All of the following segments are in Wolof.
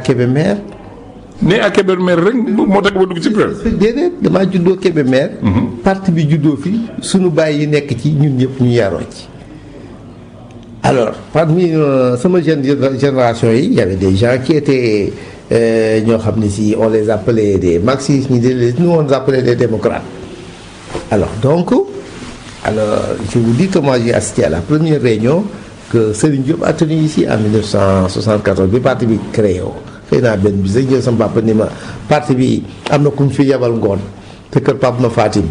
Kébémer. né à Kébémer rek moo tax ba dugg ci presse. déedéet damaa juddoo Kébémer. parti bi juddoo fi sunu baay yi nekk ci ñun ñëpp ñu yaroo ci. alors parmi euh, sama jeune génération yi y avait des gens qui étaient euh, ñoo xam ne si on les appelait des marxistes ñu des nous on les appelait des démocrates alors donc alors je vous dis que moi j'ai assisté à la première réunion que Serigne Diop a tenue ici en 1974 bi parti bi créé woo xëy naa benn bi sax jël sama papa ni ma parti bi am na ku mu fi yebal ngoon te kër Pape ma Fatim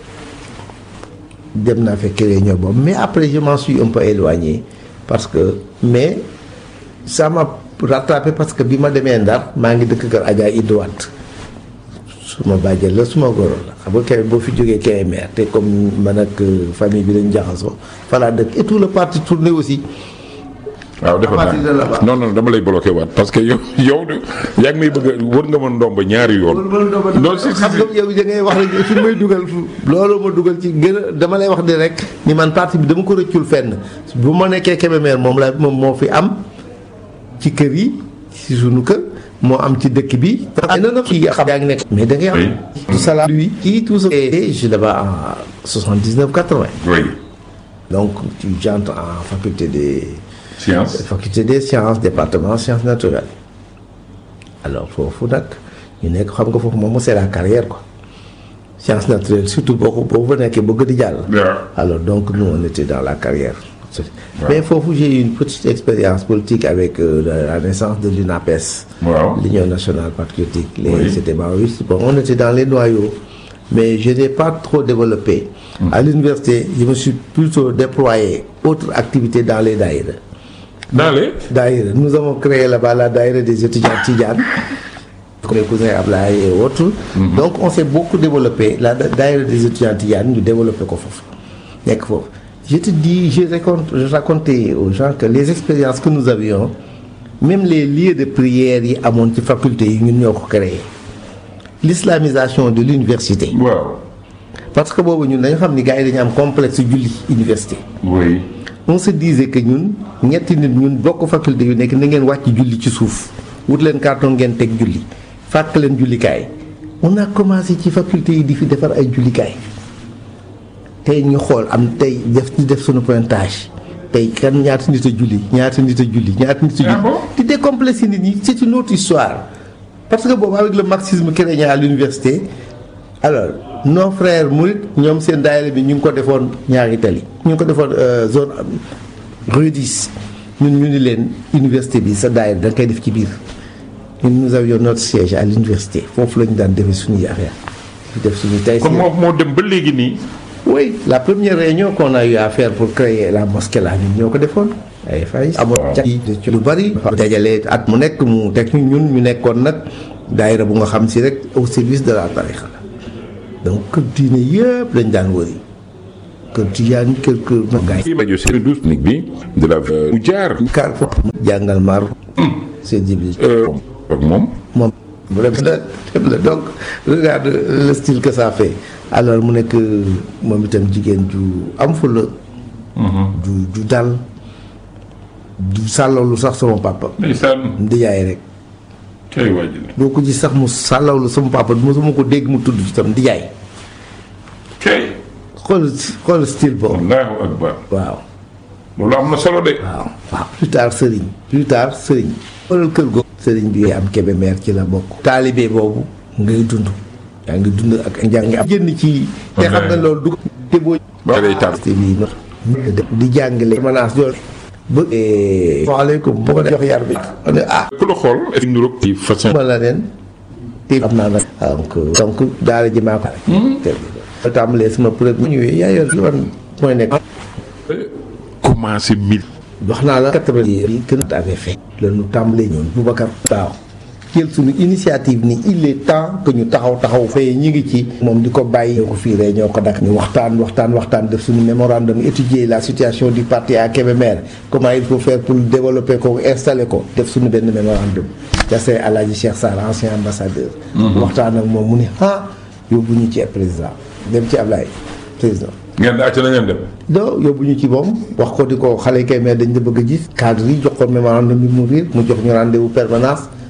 dem naa fekk réunion boobu mais après je m'en suis un peu éloigné parce que mais ça m'a rattrapé parce que bi ma demee Ndar maa ngi dëkk kër Adja Idouat suma bàjjel la suma goro la xam nga kay boo fi jógee Kébémer te comme man ak famille bi dañu jaxasoo voilà dëkk et tout le parti tourné aussi waaw defe À partir de là-bas. naa non non dama lay bloqué waat parce que yow yow de yaa ngi may bëgg a wër nga ma ndomba ñaari yoon. non si si xam si nga yow da ngay wax rek fi may dugal loolu ma dugal ci gën a dama lay wax di rek ni man parti bi dama ko rëccul fenn bu ma nekkee Kébémer moom la moom moo fi am ci kër yi ci sunu kër moo am ci dëkk bi ay na na kii xam yaa ngi nekk mais da ngay am Oui. tout ça là lui kii tout ça et je suis là-bas en 79 80 oui donc tu j'entre en faculté des science. faculté des sciences département sciences naturelles alors foofu nag ñu nekk xam nga foofu moom c'est la carrière quoi sciences naturelles surtout boo ko boo fa nekkee bëgg di jàll. waaw. alors donc nous on était dans la carrière. mais foofu j'ai eu une petite expérience politique avec euh, la, la naissance de l'UNAPES. waaw. l'Union nationale patriotique. Les, Oui. C'était maoïste. Bon, on était dans les noyaux. Mais je n'ai pas trop développé. À l'université, je me suis plutôt déployé autre activité dans les daïres. dans les. Daïres. Nous avons créé là-bas la daïre des étudiants Tidjane. Comme mes cousins Ablaye et autres. Donc on s'est beaucoup développé. La da- daïre des étudiants Tidjane, nous développé quoi foofu. nekk foofu. Je te dis, je raconte, je racontais aux gens que les expériences que nous avions, même les lieux de prière yi amoon ci faculté yi ñun ñoo ko créé. L'islamisation de l'université. waaw. Parce que boobu ñun dañu xam ni gars yi dañu am complexe julli université. oui. on se disait que ñun ñetti nit ñun bokk faculté yu nekk na ngeen wàcc julli ci suuf wut leen carton ngeen teg julli fàkk leen jullikaay on a commencé ci faculté yi di fi defar ay jullikaay tey ñu xool am tey def di def sunu pointage tey kan ñaata nit a julli ñaata nit a julli ñaata nit a Ah julli bon di décomplexer nit ñi c'est une autre histoire parce que boobu avec le marxisme chrétien à l'université alors nos frères murit ñoom seen daayira bi ñu ngi ko defoon ñaari tali ñu ngi ko defoon euh, zone euh, rue 10 ñun ñu ni leen université bi sa daayira da nga koy def ci biir ñun nous avions notre siège à l'université foofu la ñu daan defee suñuy affaire di def suñuy tay kon moo moo dem ba léegi nii. oui la première réunion qu'on a eu à faire pour créer la mosquée là ñun ñoo ko defoon ay fay amoon ca ci lu bari dajale at mu nekk mu teg ñu ñun ñu nekkoon nag daayira bu nga xam si rek au service de la tarixa la donc kër diine yëpp lañ daan wëri kër tijaan kër kër gaay kii rajo c'est douze technique bi de la. mu jaar. kar foofu jàngal mar c'est jibril ak moom. moom vraiment dem la donc regarde le style que ça fait alors mu nekk moom itam jigéen ju am fulla ju ju dal du sàllawlu sax sama papa ndeysaan. ndijaay rek kay waajal. boo ko gis sax mu sàllawlu sama papa mosuma ko dégg mu tudd ci tam ndijaay kay. xool xool style boobu allahu akbar. waaw loolu am na solo de. waaw waaw plus tard sëriñ plus tard sëriñ xoolal kër googu sëriñ bi am Kébémer ci la bokk taalibe boobu ngay dund yaa ngi dund ak njàng am génn ci te xam nga loolu du te boo ba day tar. te bii no di jàngale menace jool ba waaleykum boo ko jox yar bi ma ne ah ku la xool. est nuroog ci façon. ma la leen te am naa nag donc donc daara ji maa ko rek te tàmbalee sama premier ñëwee yaa yor li wan mooy nekk commencé mil. wax naa la quatre-vingt bi gën a avait fait la ñu tàmbalee ñoon Boubacar waaw jël suñu initiative ni il est temps que ñu taxaw taxaw fay ñi ngi ci moom di ko bàyyi ñoo ko fii rek ñoo ko dak ñu waxtaan waxtaan waxtaan def suñu mémorandum étudier la situation du parti à Kébémer comment il faut faire pour développer ko installer ko def suñu benn mémorandum jasee Alaaji Cheikh Sarr ancien ambassadeur waxtaan ak moom mu ni ah yóbbu ñu ci président dem ci Ablaye président ngeen daa ci na ngeen dem. doo yóbbu ñu ci moom wax ko di ko xale kay mais dañ la bëgg a gis cadre yi jox ko mémorandum bi mu riir mu jox ñu rendez-vous permanence